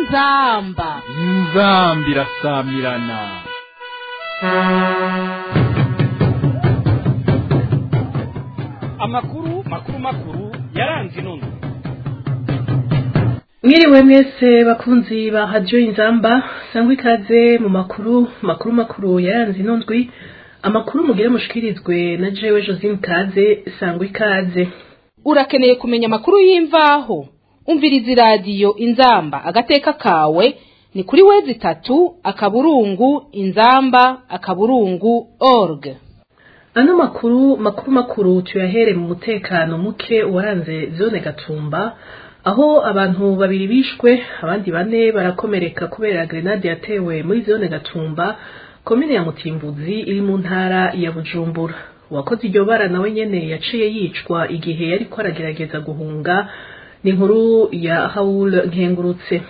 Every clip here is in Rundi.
inzamba inzambi irasamirana amakuru makuru makuru yaranze inono mwiriwe mwese bakunzi ba hadiyo inzamba sangwa ikaze mu makuru makuru makuru yaranze ino ndwi amakuru mugire mushikirizwe na jewe josine kaze sangwa ikaze urakeneye kumenya amakuru y'imvaho umviriza iradiyo inzamba agateka kawe ni kuri wezi itatu akaburungu inzamba akaburungu org ano makuru makuru makuru tuyahere mu mutekano muke waranze zone gatumba aho abantu babiri bishwe abandi bane barakomereka kubera grenade yatewe muri zone gatumba komine ya mutimbuzi iri mu ntara ya bujumbura uwakoze iryo bara nawe nyene yaciye yicwa igihe yariko aragerageza guhunga ni inkuru ya hawul nkengurutse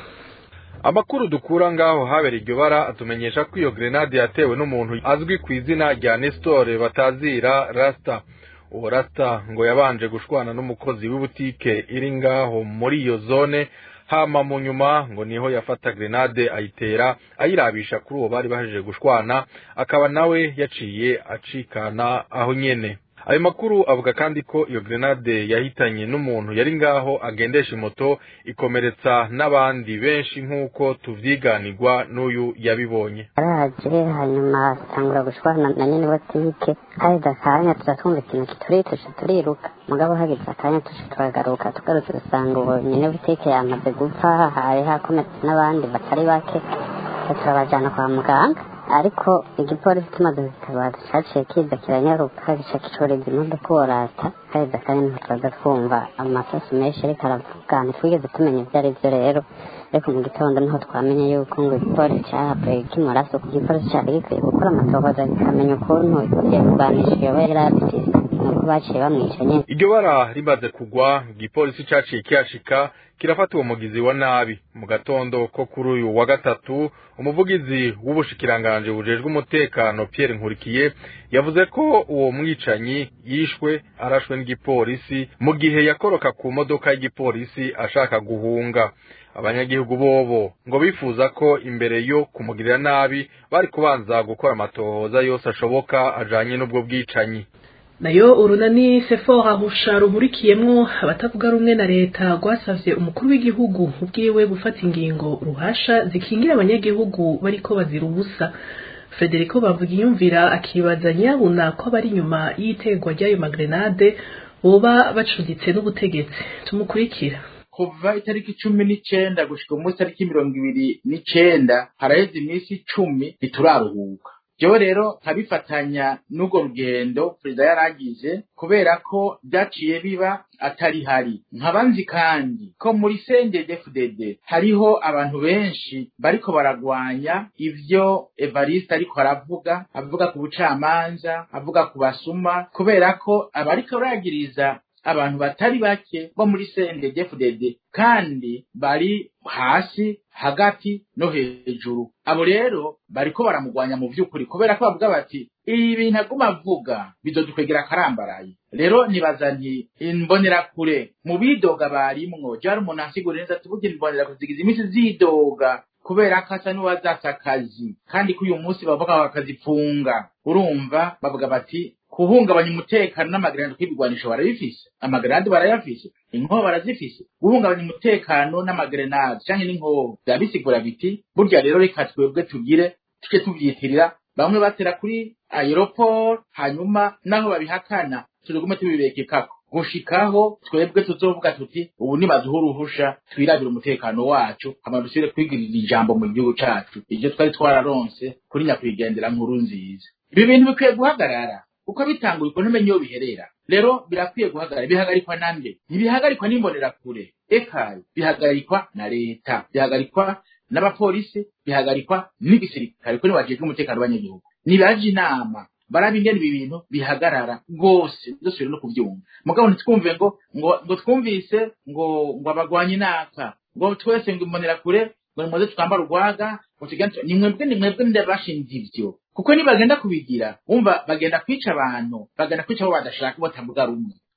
amakuru dukura ngaho habereye iryo bara atumenyesha ko iyo grenade yatewe n'umuntu azwi ku izina rya nesitore batazira rasita uwo rasita ngo yabanje gushwana n'umukozi w'ibutike iri ngaho muri iyo zone hama mu nyuma ngo niho yafata grenade ayitera ayirabisha kuri uwo bari bahejeje gushwana akaba nawe yaciye acikana aho nyene ayo makuru avuga kandi ko iyo grenade yahitanye n'umuntu yari ngaho agendesha imoto ikomeretsa n'abandi benshi nk'uko tuvyiganirwa n'uyu yabibonye araje hanyuma atangura gushwana na nyene botike haheze akanya tuza twumva ikintu kituri tuca turiruka mugabo hageze akanya tuca turagaruka tugarutse dusanga uwo nyene botike yamaze gupfa hari hakometse n'abandi batari bake turabajana kwa muganga ariko igipolisi kimaze gutabaza caciye kiza kiranyaruka gica kicoreza imodoka worata haheze akanya niho turaza twumva amasasu menshi ariko aravuga ntitwigeze tumenya ivyo ari vyo rero ariko mu gitondo niho twamenye yuko ngo igipolisi cahavuye kimuraso ku gipolisi cari gikwiye gukora amatohoza kikamenya ukuntu yakuganisha iyo yari afise nuko baciye bamwica nyene iryo bara rimaze kugwa igipolisi caciye kihashika kirafata uwo mugizi wa nabi mu gatondo ko kuri uyu wa gatatu umuvugizi w'ubushikiranganje bujejwe umutekano Pierre Nkurikiye yavuze ko uwo mwicanyi yishwe arashwe n'igipolisi mu gihe yakoroka ku modoka y'igipolisi ashaka guhunga abanyagihugu bobo ngo bifuza ko imbere yo kumugirira nabi bari kubanza gukora amatohoza yose ashoboka ajanye n'ubwo bwicanyi nayo urunani sefora husha ruhurikiyemwo abatavuga rumwe na leta rwasavye umukuru w'igihugu ubwiwe gufata ingingo ruhasha zikingira abanyagihugu bariko bazira ubusa frederico bavuga iyumvira akibaza nyabuna ko abari inyuma y'itegwa ry'ayo magrenade boba bacuditse n'ubutegetsi tumukurikira kuva itariki cumi n'icenda gushika umunsi tariki mirongo ibiri n'icenda haraheze iminsi icumi ntituraruhuka jewe rero nkabifatanya n'urwo rugendo perezida yaragize kubera ko byaciye biba atari hari nkaba nzi kandi ko muri CNDD-FDD hariho abantu benshi bariko baragwanya ivyo Evariste ariko aravuga avuga ku bucamanza avuga ku basuma kubera ko abariko baragiriza abantu batari bake bo muri CNDD-FDD kandi bari hasi hagati no hejuru abo rero bariko baramugwanya mu vy'ukuri kubera ko bavuga bati ibi bintu aguma avuga bizodukwegera akarambaraye rero nibaza nti imbonerakure mu bidoga barimwo jari umuntu ansigura neza ati burya imbonerakure zigize iminsi zidoga kubera ko asa n'uwazatse akazi kandi ko uyu munsi bavuga bakazifunga urumva bavuga bati kuhungabanya umutekano n'amagarandi kw'ibigwanisho barabifise amagarandi barayafise inkoho barazifise guhungabanya umutekano n'amagrenade canke n'inkoho vyaba bisigura biti burya rero reka twebwe tugire tuce tuvyitirira bamwe batera kuri aeroport hanyuma naho babihakana tugume tubibekekako gushikaho twebwe tuzovuga tuti ubu nibaduha uruhusha twirabire umutekano wacu hama dusubire kwigirira ijambo mu gihugu cacu ivyo twari twararonse kuri nyakwigendera nkuru nziza ibi bintu bikwiye guhagarara uko bitanguye uko ntumenye iyo biherera rero birakwiye guhagarara bihagarikwa nande ntibihagarikwa n'imbonerakure ekayi bihagarikwa na leta bihagarikwa n'abapolisi bihagarikwa n'igisirikare kuri bajejwe umutekano w'abanyagihugu nibaje inama baraba ingene ibi bintu bihagarara rwose dusubire no kubyumva mugabo ntitwumve ngo ngo ngo twumvise ngo ngo abagwanye inaka ngo twese ngo imbonerakure ngo nimuze twambara urwaga ngo tugende ni mwebwe ni mwebwe ndabashinze ivyo kuko nibagenda kubigira umva bagenda kwica abantu bagenda kwica abo badashaka batavuga rumwe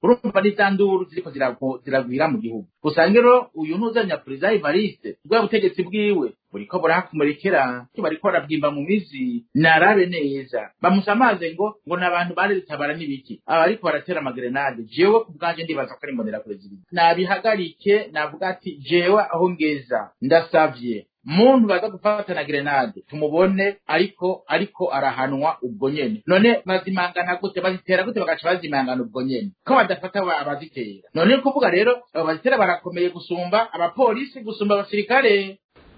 urumva n'izanduru ziriko zirago- ziragwira mu gihugu usanga rero uyu ntuzanya perezida Evariste bwa butegetsi bwiwe buriko burahakumurikira bariko barabwimba mu mizi narabe neza bamusamaze ngo ngo n'abantu baritabara n'ibiki aba ariko baratera amagerenade jewe ku bwanje ndibaza ko ari mbonera perezida nabihagarike navuga ati jewe aho ngeza ndasavye muntu baza gufatana grenade tumubone ariko ariko arahanwa ubwo nyene none bazimangana gute bazitera gute bagaca bazimangana ubwo nyene ko badafata aba- abazitera none ni kuvuga rero abo bazitera barakomeye gusumba abapolisi gusumba abasirikare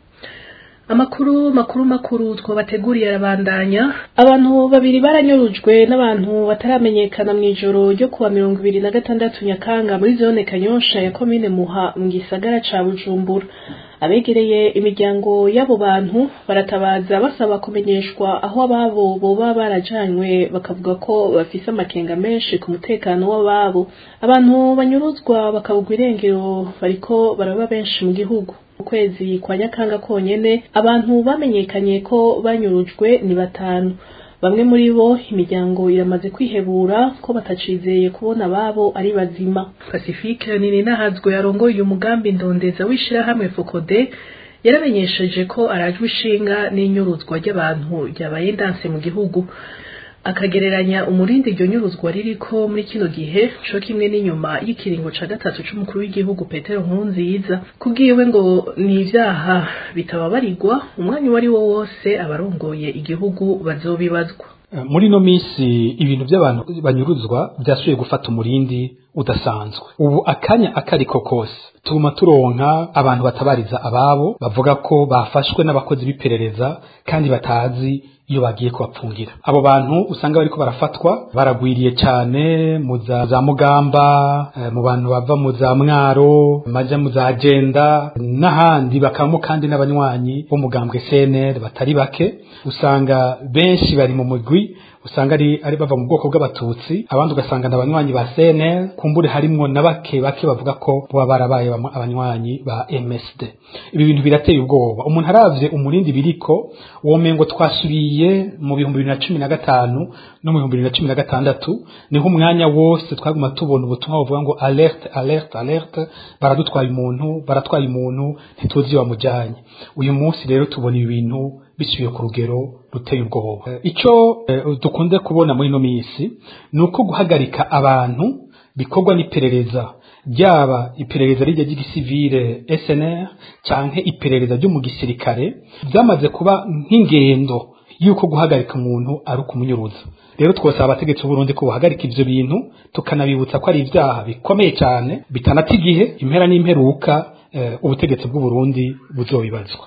amakuru makuru makuru twabateguriye arabandanya abantu babiri baranyurujwe n'abantu bataramenyekana mu ijoro ryo kuwa mirongo ibiri na gatandatu nyakanga muri zone kanyosha ya komine muha mu gisagara ca bujumbura abegereye imiryango y'abo bantu baratabaza basaba kumenyeshwa aho ababo boba barajanywe bakavuga ko bafise amakenga menshi ku mutekano w'ababo abantu banyuruzwa bakabugwa irengero bariko baraba benshi mu gihugu ukwezi kwa nyakanga konyene abantu bamenyekanye ko banyurujwe ni batanu bamwe muri bo imiryango iramaze kwihebura ko batacizeye kubona ababo ari bazima pacifique nini nahazwe yarongoye umugambi ndondeza w'ishirahamwe fokode yaramenyesheje ko arajwe ishinga n'inyuruzwa ry'abantu ryabaye ndanse mu gihugu akagereranya umurindi iryo nyuruzwa ririko muri kino gihe co kimwe n'inyuma y'ikiringo ca gatatu c'umukuru w'igihugu petero nkurunziza kubwiwe ngo ni ivyaha bitababarirwa umwanya uwo ari wo wose abarongoye igihugu bazobibazwa muri ino minsi ibintu by'abantu banyuruzwa byasubiye gufata umurindi udasanzwe ubu akanya akariko kose tuguma turonka abantu batabariza ababo bavuga ko bafashwe n'abakozi b'iperereza kandi batazi iyo bagiye kubapfungira abo bantu usanga bariko barafatwa baragwiriye cyane mu za za mugamba eh, mu bantu bava mu za mwaro maja mu za agenda n'ahandi bakabamo kandi n'abanywanyi b'umugambwe CNL batari bake usanga benshi bari mu mugwi usanga ari ari bava mu bwoko bw'abatutsi abandi ugasanga ni abanywanyi ba CNL kumbure harimwo na bake bake bavuga ko boba barabaye bamwe abanywanyi ba MSD ibi bintu birateye ubwoba umuntu aravye umurindi biriko womengo twasubiye mu bihumbi bibiri na cumi na gatanu no mu bihumbi bibiri na cumi na gatandatu niho umwanya wose twaguma tubona ubutumwa buvuga ngo alerte alerte alerte baradutwaye umuntu baratwaye umuntu ntituzi iyo bamujyanye uyu munsi rero tubona ibi bintu bisubiye ku rugero ruteye ubwoba Eh, icyo eh, dukunze kubona muri ino minsi ni uko guhagarika abantu bikorwa n'iperereza ryaba iperereza rijya ry'igisivile SNR canke iperereza ryo mu gisirikare byamaze kuba nk'ingendo yuko guhagarika umuntu ari ukumunyuruza rero twosaba abategetsi b'Uburundi ko bahagarika ivyo bintu tukanabibutsa ko ari ivyaha bikomeye cyane bitanata igihe impera n'imperuka eh, ubutegetsi bw'Uburundi buzobibazwa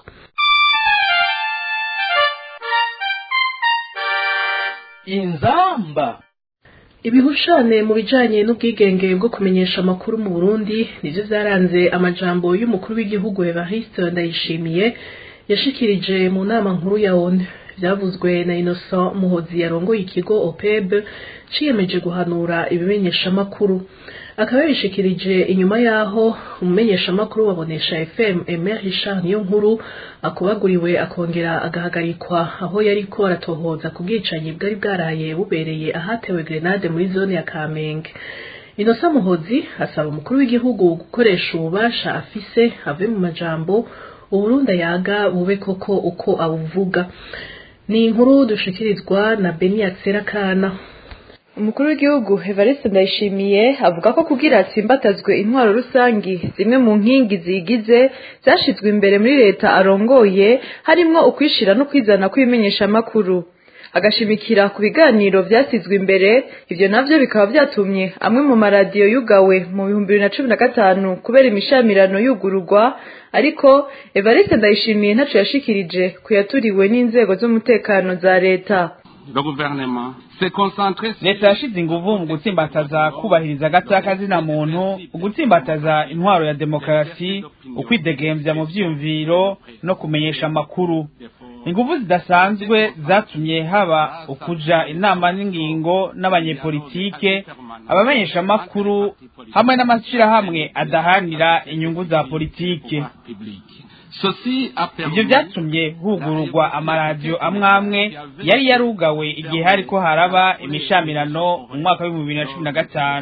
inzamba ibihushane mu bijanye n'ubwigenge bwo kumenyesha amakuru mu Burundi nivyo vyaranze amajambo y'umukuru w'igihugu Evariste Ndayishimiye yashikirije mu nama nkuru ya ONU vyavuzwe na Innocent Muhozi yarongoye ikigo OPEB ciyemeje guhanura ibimenyesha amakuru akaba yabishikirije inyuma yaho umumenyeshamakuru wabonesha FM Emer Richard niyo nkuru akubaguriwe akongera agahagarikwa aho yariko aratohoza ku bwicanyi bwari bwaraye bubereye ahatewe grenade muri zone ya Kamenge Innocent Muhozi asaba umukuru w'igihugu gukoresha ububasha afise ave mu majambo Uburundi yaga bube koko uko abuvuga ni inkuru dushikirizwa na Beniatsera Kana umukuru w'igihugu Evariste Ndayishimiye avuga ko kugira atsimbatazwe intwaro rusangi zimwe mu nkingi zigize zashizwe imbere muri leta arongoye harimwo ukwishira no kwizana kw'ibimenyeshamakuru agashimikira ku biganiro vyasizwe imbere ivyo navyo bikaba vyatumye amwe mu maradiyo yugawe mu bihumbi bibiri na cumi na gatanu kubera imishamirano yugururwa ariko Evariste Ndayishimiye ntaco yashikirije kuyaturiwe n'inzego z'umutekano za leta le gouvernement s'est concentré sur leta yashize inguvu mu gutsimbataza kubahiriza agataka muntu ugutsimbataza intwaro ya demokarasi ukwidegembya mu vyiyumviro no kumenyesha amakuru inguvu zidasanzwe zatumye haba ukuja inama n'ingingo n'abanyepolitike abamenyesha amakuru hamwe n'amashirahamwe adahanira inyungu za politike ceci a ivyo permis vyatumye hugururwa amaradiyo amwe amwe yari yarugawe igihe hariko haraba imishamirano mu mwaka w'ibihumbi bibiri na cumi na gatanu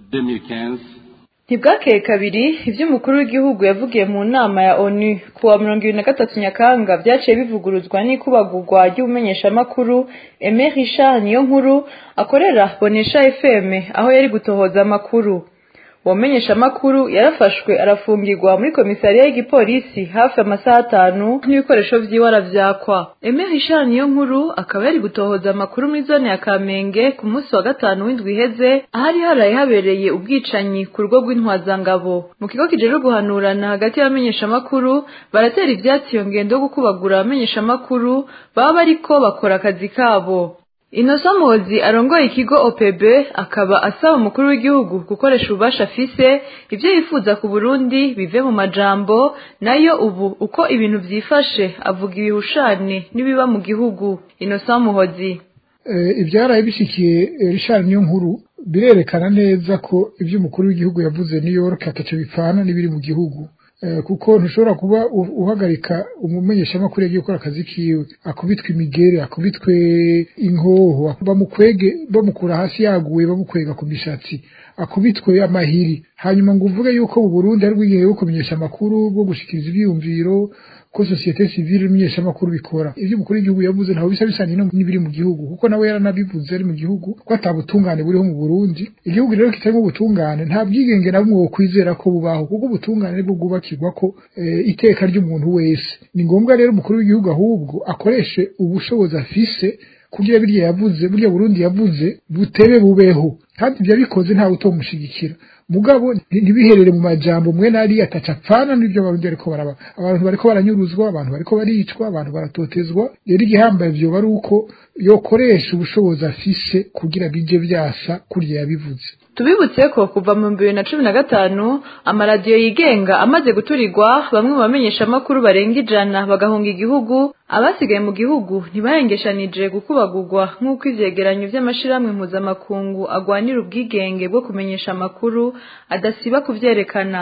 2015 ntibwakeye kabiri ibyo umukuru w'igihugu yavugiye mu nama ya onu ku wa mirongo ibiri na gatatu nyakanga byaciye bivuguruzwa n'ikubagurwa ry'ubumenyeshamakuru eme richard niyo nkuru akorera bonesha fm aho yari gutohoza amakuru uwo menyeshamakuru yarafashwe arafungirwa muri komisariya y'igipolisi hafi amasaha atanu n'ibikoresho vyiwe aravyakwa eme richard niyo nkuru akaba yari gutohoza amakuru muri zone ya kamenge ku munsi wa gatanu w'indwi iheze ahari haraye habereye ubwicanyi ku rugo rw'intwazangabo mu kigo kijejwe guhanurana hagati y'abamenyeshamakuru baratera ivyatsi iyo ngendo yo gukubagura abamenyeshamakuru baba bariko bakora akazi kabo Innocent Muhozi arongoye ikigo OPB akaba asaba umukuru w'igihugu gukoresha ububasha afise ivyo yifuza ku Burundi bive mu majambo nayo ubu uko ibintu vyifashe avuga ibihushane n'ibiba mu gihugu Innocent Muhozi ibyaraye bishikiye Richard niyo nkuru birerekana neza ko ibyo umukuru w'igihugu yavuze New York ataco bipfana n'ibiri mu gihugu kuko ntushobora kuba uhagarika umumenyeshamakuru yagiye gukora akazi kiwe akubitwe imigere akubitwe inkoho bamukwege bamukura hasi yaguye bamukwega ku mishatsi akubitwe amahiri hanyuma ngo uvuge yuko mu Burundi ari bwigihe bwo kumenyesha amakuru bwo gushikiriza ibyiyumviro ko societe civile imenyesha amakuru bikora ibyo umukuru w'igihugu yavuze ntaho bisa bisanye n'ibiri mu gihugu kuko nawe yaranabivuze ari mu gihugu ko atabutungane buriho mu Burundi igihugu rero kitarimo ubutungane nta bwigenge na bumwe wokwizera ko bubaho kuko ubutungane nibwo bwubakirwa ko iteka ry'umuntu wese ni ngombwa rero umukuru w'igihugu ahubwo akoreshe ubushobozi afise kugira birya yavuze burya Burundi yavuze butebe bubeho kandi ibyo bikoze ntawe utomushigikira mugabo ntibiherere mu majambo mwe nari ataca apfana n'ibyo abarundi bariko baraba abantu bariko baranyuruzwa abantu bariko baricwa abantu baratotezwa rero igihambaye vyoba ari uko yokoresha ubushobozi afise kugira bije vyasa kurya yabivuze tubibutse ko kuva mu bibiri na cumi na gatanu amaradiyo yigenga amaze guturirwa bamwe mu bamenyeshamakuru barenga ijana bagahunga igihugu abasigaye mu gihugu ntibahengeshanije gukubagurwa nk'uko ivyegeranyo vy'amashirahamwe mpuzamakungu agwanira ubwigenge bwo kumenyesha amakuru adasiba kuvyerekana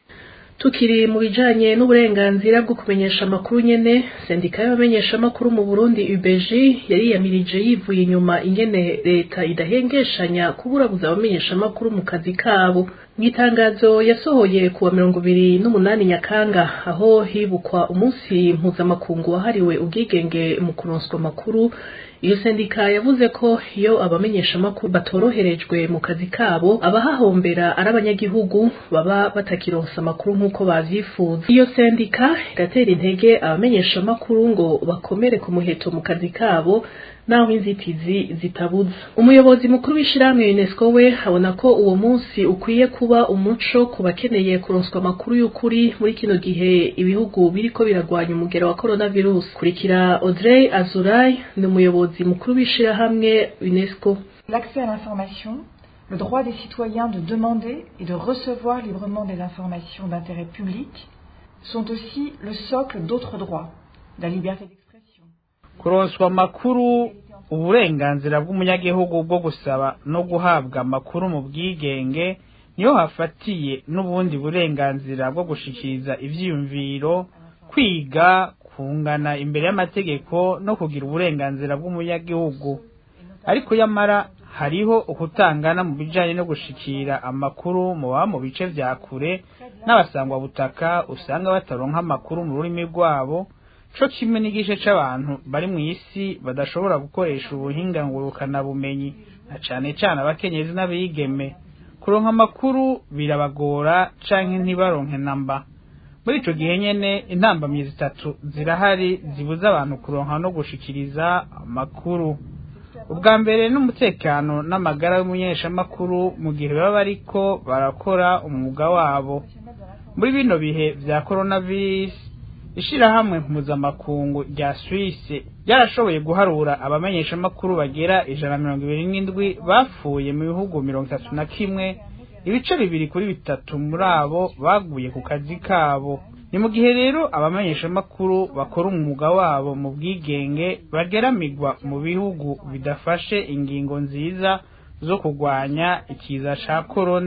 tukiri mu bijanye n'uburenganzira bwo kumenyesha amakuru nyene sendika y'abamenyesha amakuru mu Burundi UBG yariyamirije yivuye inyuma ingene leta idahengeshanya kuburabuza abamenyesha amakuru mu kazi kabo mw'itangazo yasohoye kuwa mirongo ibiri n'umunani nyakanga aho hibukwa umunsi mpuzamakungu wahariwe ubwigenge mu kuronswa amakuru iyo sendika yavuze ko iyo abamenyesha amakuru batoroherejwe mu kazi kabo abahahombera ari abanyagihugu baba batakironsa amakuru nk'uko bavyifuza iyo sendika iratera intege abamenyesha amakuru ngo bakomere ku muheto mu kazi kabo naho inzitizi zitabuza umuyobozi mukuru w'ishirahamwe UNESCO we abona ko uwo munsi ukwiye kuba umuco ku bakeneye kuronswa amakuru y'ukuri muri kino gihe ibihugu biriko biragwanya umugero wa coronavirus kurikira Audrey Azuray ni umuyobozi mukuru w'ishirahamwe UNESCO L'accès à l'information, le droit des citoyens de demander et de recevoir librement des informations d'intérêt public sont aussi le socle d'autres droits, la liberté d'expression. kuronswa amakuru uburenganzira bw'umunyagihugu bwo gusaba no guhabwa amakuru mu bwigenge niyo hafatiye n'ubundi burenganzira bwo gushikiriza ivyiyumviro kwiga kungana imbere y'amategeko no kugira uburenganzira bw'umunyagihugu ariko yamara hariho ukutangana mu bijanye no gushikira amakuru mu baba mu bice vya kure n'abasangwa butaka usanga bataronka amakuru mu rurimi rwabo co kimwe n'igice c'abantu bari mu isi badashobora gukoresha ubuhinga ngurukana bumenyi na cane cane abakenyezi n'abigeme kuronka amakuru birabagora canke ntibaronke namba muri ico gihe nyene intambamyi zitatu zirahari zibuza abantu kuronka no gushikiriza amakuru ubwa mbere n'umutekano n'amagara y'umunyeshamakuru mu gihe baba bariko barakora umwuga wabo muri bino bihe vya coronavirus ishirahamwe mpuzamakungu rya Suisse ryarashoboye guharura abamenyeshamakuru bagera ijana mirongo ibiri n'indwi bapfuye mu bihugu mirongo itatu na kimwe ibice bibiri kuri bitatu muri abo baguye ku kazi kabo ni mu gihe rero abamenyeshamakuru bakora umwuga wabo mu bwigenge bageramigwa mu bihugu bidafashe ingingo nziza zo kurwanya ikiza ca korona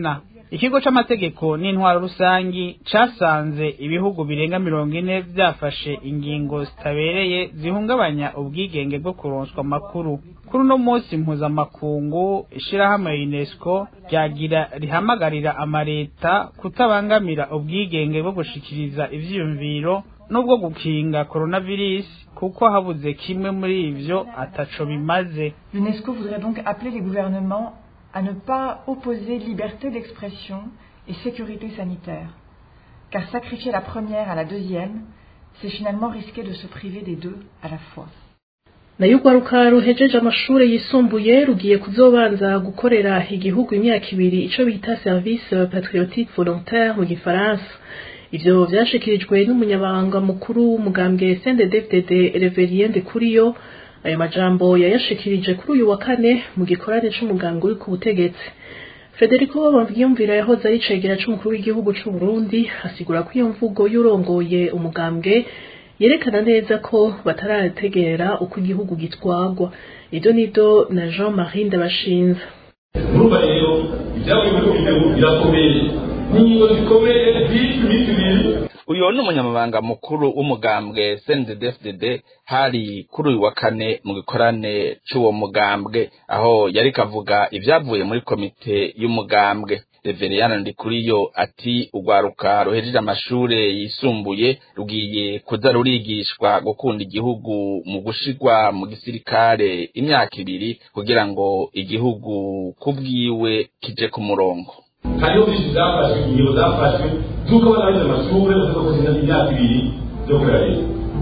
ikigo c'amategeko n'intwaro rusangi casanze ibihugu birenga mirongo ine vyafashe ingingo zitabereye zihungabanya ubwigenge bwo kuronswa amakuru kuri uno munsi mpuzamakungu ishirahamwe UNESCO ryagira rihamagarira amareta kutabangamira ubwigenge bwo gushikiriza ivyiyumviro n'ubwo gukinga coronavirus kuko habuze kimwe muri ivyo ataco bimaze L'UNESCO voudrait donc appeler les gouvernements à ne pas opposer liberté d'expression et sécurité sanitaire. Car sacrifier la première à la deuxième, c'est finalement risquer de se priver des deux à la fois. nayo urwaruka ruhejeje amashuri yisumbuye rugiye kuzobanza gukorera igihugu imyaka ibiri ico bita service patriotique volontaire mu gifaransa ivyo vyashikirijwe n'umunyabanga mukuru w'umugambwe CNDD-FDD Reverien Ndikuriyo ayo majambo yayashikirije kuri uyu wa kane mu gikorane c'umuganga uri ku butegetsi Federico Bamviyumvira yahoze ari cegera c'umukuru w'igihugu c'u Burundi asigura ko iyo mvugo y'urongoye umugambwe yerekana neza ko batarategera uko igihugu gitwagwa ibyo nido na Jean Marie Ndabashinza urumva rero ibyavuye muri komite birakomeye n'ingingo zikomeye z'iki minsi ibiri uyu ni umunyamabanga mukuru w'umugambwe CNDD-FDD hari kuri uyu wa kane mu gikorane c'uwo mugambwe aho yari kavuga ibyavuye muri komite y'umugambwe Reveriyana Ndikuriyo ati urwaruka ruhejeje amashure yisumbuye rugiye kuza rurigishwa gukunda igihugu mu gushigwa mu gisirikare imyaka ibiri kugira ngo igihugu kubwiwe kije ku murongo hariho byinshi zafashwe ingingo zafashwe z'uko abana baje amashure baza kuzinda imyaka ibiri yo kurera leta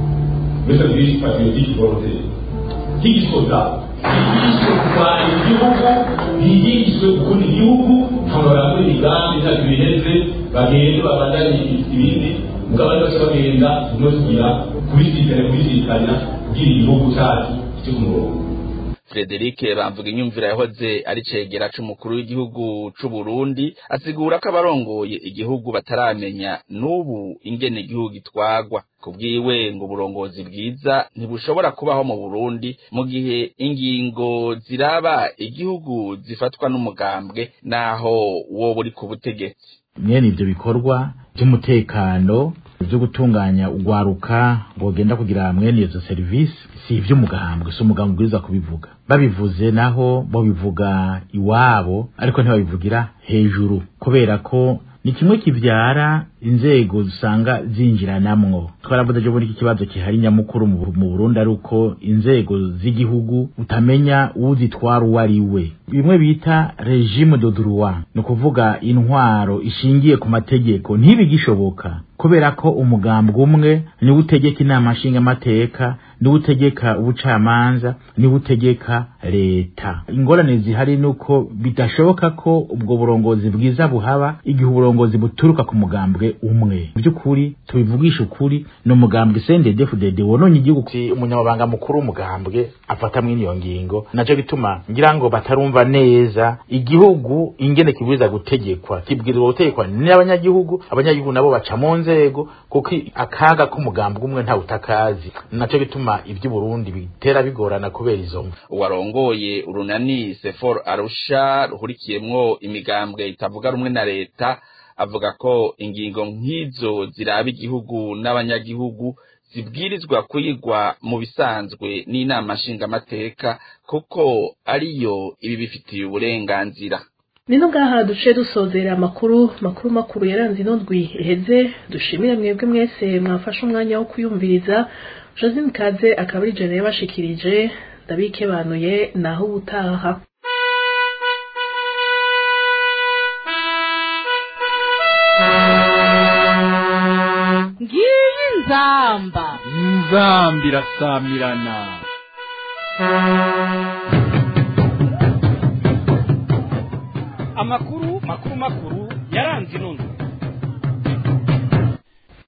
muri serivisi patriotique volontaire higishoza higishwe kurwanya igihugu higishwe gukunda igihugu ntabwo barakora imigambi imyaka ibiri iheze bagende babandanye ibindi mugabo ari bace bagenda no kugira kubisikana kubisikana kugira igihugu cyacu cyo ku murongo Frederic bamvuga inyumvira yahoze ari cegera c'umukuru w'igihugu c'u Burundi asigura ko abarongoye igihugu bataramenya n'ubu ingene igihugu gitwagwa kubwiwe ngo uburongozi bwiza ntibushobora kubaho mu Burundi mu gihe ingingo ziraba igihugu zifatwa n'umugambwe naho wowe uri ku butegetsi mwene ivyo bikorwa vy'umutekano vyo gutunganya ugwaruka bogenda kugira mwene izo serivisi si ivy'umugambwe si umugambwe ubwirizwa kubivuga babivuze naho bo bivuga iwabo ariko ntibabivugira hejuru kubera ko ni kimwe kivyara inzego usanga zinjiranamwo twaravuze jo muri iki kibazo kihari nyamukuru mu mu Burundi ari uko inzego z'igihugu utamenya uzitwara uwo ari we bimwe bita regime de droit ni ukuvuga intwaro ishingiye ku mategeko ntibigishoboka kubera ko umugambwe umwe niwe utegeka inama nshingamateka niwe utegeka ubucamanza niwe utegeka leta ingorane zihari ni uko bidashoboka ko ubwo burongozi bwiza buhaba igihe uburongozi buturuka ku mugambwe umwe mu by'ukuri tubivugisha ukuri ni umugambwe CNDD-FDD wononye igihugu si umunyamabanga mukuru w'umugambwe afata mwene iyo ngingo naco bituma ngira ngo batarumva neza igihugu ingene kibwirizwa gutegekwa kibwirizwa gutegekwa n'abanyagihugu abanyagihugu nabo baca mu nzego kuko akaga k'umugambwe umwe ntawe utakazi naco bituma ivy'u Burundi bitera bigorana kubera izo mvu uwarongoye urunani sefor arusha ruhurikiyemwo imigambwe itavuga rumwe na leta avuga ko ingingo nk'izo ziraba igihugu n'abanyagihugu zibwirizwa kwigwa mu bisanzwe n'inama nshingamateka kuko ariyo ibi bifitiye uburenganzira nino ngaha duce dusozera amakuru makuru makuru yaranze ino ndwi iheze dushimire mwebwe mwese mwafashe umwanya wo kuyumviriza josine kaze akaba ari jene yabashikirije ndabikebanuye naho ubutaha ngiyi nzamba inzambi irasamirana amakuru makuru makuru yaranze ino ndwi